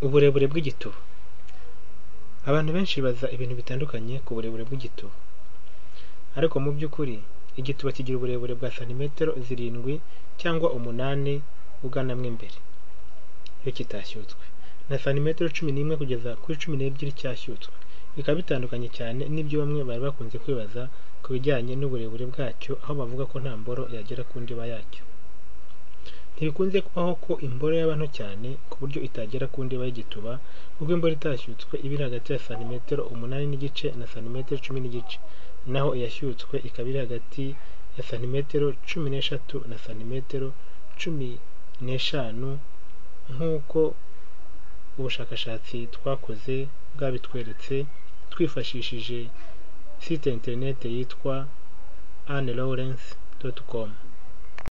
Uburebure bw'igituba. Abantu benshi baza ibintu bitandukanye ku burebure bw'igituba. Ariko mu by'ukuri igituba kigira uburebure bwa santimetero zirindwi cyangwa umunani uganamo imbere, iyo kitashyutswe. Na santimetero cumi n'imwe kugeza kuri cumi n'ebyiri cyashyutswe. Bikaba bitandukanye cyane n'ibyo bamwe bari bakunze kwibaza ku bijyanye n'uburebure bwacyo, aho bavuga ko nta mboro yagera ku ndiba yacyo. Ntibikunze kubaho ko imboro yaba nto cyane ku buryo itagera ku ndiba y'igituba, ubwo imboro itashyutswe iba iri hagati ya santimetero umunani n'igice na santimetero cumi n'igice, naho iyashyutswe ikaba iri hagati ya santimetero cumi n'eshatu na santimetero cumi n'eshanu nk'uko ubushakashatsi twakoze bwabitweretse, twifashishije site interinete yitwa anelawurensi doti komu.